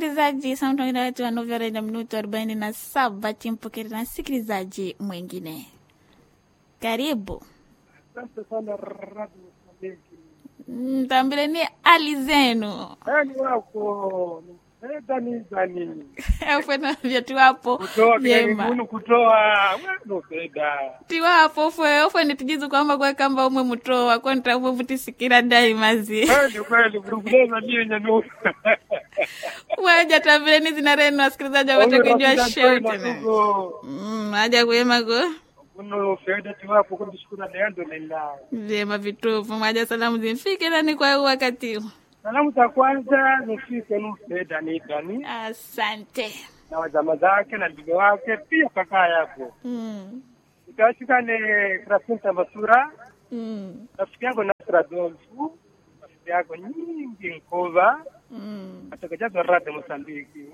msikilizaji, samtongina wetu wa novela na minuto arobaini na saba timpokere na msikilizaji mwingine. Karibu Asante sana Radio Mozambiki. mtambile ni hali zenu Yaani wako dani dani fwena vyetu wapo kutoa vyema kunu kutoa wano feda tiwapo fwe ofwene tijizu kwamba kwekamba umwe mutowa kontra umwe mutisikira dai mazi kweli kweli buruguleza ndiye nyanu waja tambile ni zina renu wasikilizaji wapate kujua show tena Mm, waja kuyemako kuno feda tiwapo kundishukura neando nenda vyema vitupu mwaja salamu zimfike nani kwa huu wakati huu salamu za kwanza nifike nu feda ni dani asante na wajama zake na ndugu wake pia kaka yako mm. ikawashikane krasinta masura Mm. rafiki yako Nasra Dolfu, rafiki yako nyingi Nkova, Mm. atakajaza rada Mosambiki.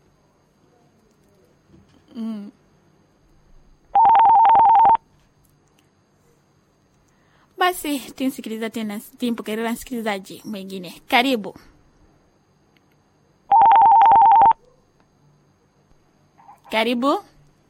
Mm. Basi timsikiliza tena, timpokelea msikilizaji mwingine. Karibu. Karibu.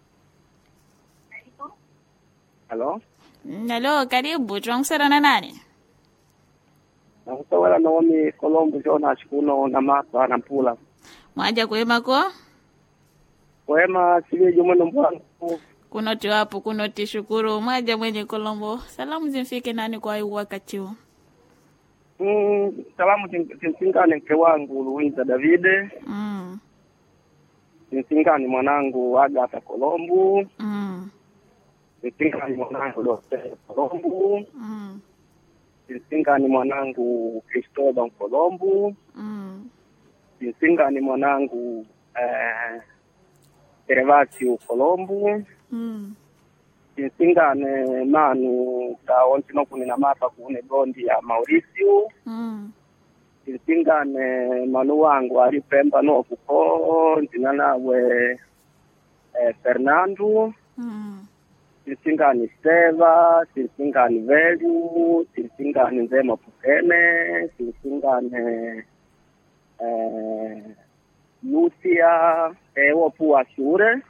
Halo, Halo, karibu. Tunakusana na nani? nakusawela Naomi Colombo Jonas kuno na mapa na mpula Mwaja kuemako wema sivejo mweno mbwangu kunoti wapo kunoti shukuru mwaja mwenye Kolombo. Salamu zimfike nani kwa huu wakati huu? mm, salamu tin- tinsingane mke wangu Luiza Davide, Mm. tinsingane mwanangu Agata Colombo, Mm. tinsingane mwanangu Dorothea Colombo, Mm. tinsingane mwanangu Cristóbal Colombo, Mm. tinsingane mwanangu eh, Gervasio Colombo, Mm. tinsingane manu kaonti nokuni na mapa kune gondi ya Mauricio Mm. tinsingane manu wangu ali pemba nokuko ntina nawe eh, Fernando Mm. tinsingane Steva tinsingane Velu tinsingane Nzema Pukene tinsingane eh, Lucia ewo puwa shure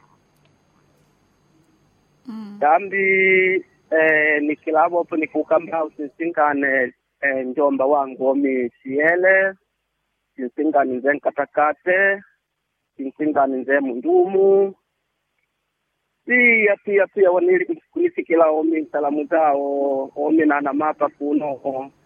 Mm. dambi eh, nikilavopo nikukamba usinsingane eh, njomba wangu omi siele sinsingane nze nkatakate sinsingane nze mundumu pia pia pia wanili- kunisikila omi salamu zao omi nana mapa kuno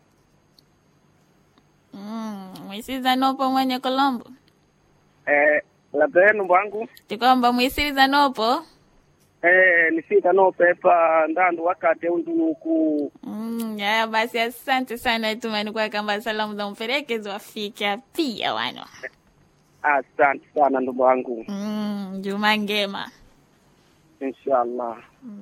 Mm. Mwisiza nopo mwenye Kolombo. eh, labenu bwangu Tikwamba mwisiza nopo. eh, nifika no pepa ndandu wakati undunuku Mm. Haya basi asante sana tumani kwa kamba salamu za mferekezi wafika pia wano. asante sana ndugu wangu Mm. Juma ngema. inshallah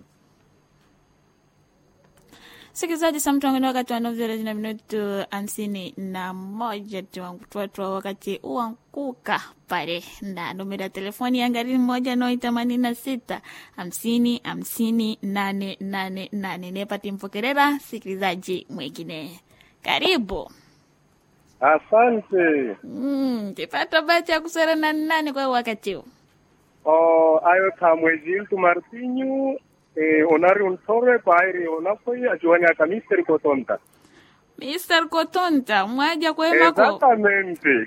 Sikilizaji, saa mtongoni wakati wa novela na minutu hamsini na moja tuwatwa wakati uankuka pale na numero ya telefoni ya ngari moja noi themanini na sita hamsini hamsini nane nane nane nepati mpokerera sikilizaji mwingine karibu Asante. mm, tipata bacha ya kusera na nani kwa wakati huu O ayo kamwezi tu Martinho eh, onari untore pairi onafoi ajuani akamisteri kotonta. Mr. Kotonta mwaja kwemako Exactamente.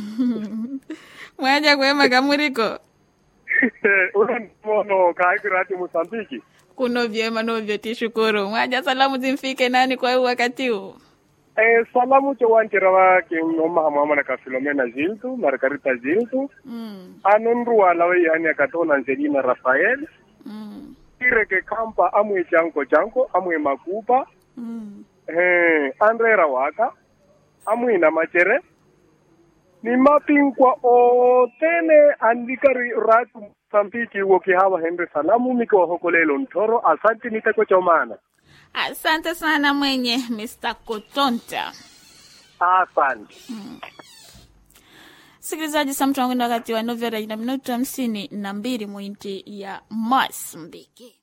mwaja kwema kamuriko Una mono kaikirati Mosambiki. kuno vyema novyo tishukuru mwaja salamu zimfike nani kwa huu wakati huu Eh, salamu cho wanchira wake ngoma mama na ka Filomena Ziltu, Margarita Ziltu, mm, anonru alawe yani akatona Angelina Rafael, mm, ireke kampa amwe chanko chanko, amwe makupa, mm. eh, andrera waka, amwe na machere, ni mapinkwa otene andikari ratu Msambiki woki hawa hende salamu miki wahokolelo ntoro asante niteko chomana asante sana mwenye Mr. Kotonta asante sikilizaji samtu wangu ni wakati wa novela ina minutu hamsini na mbili mwinti ya Mosambiki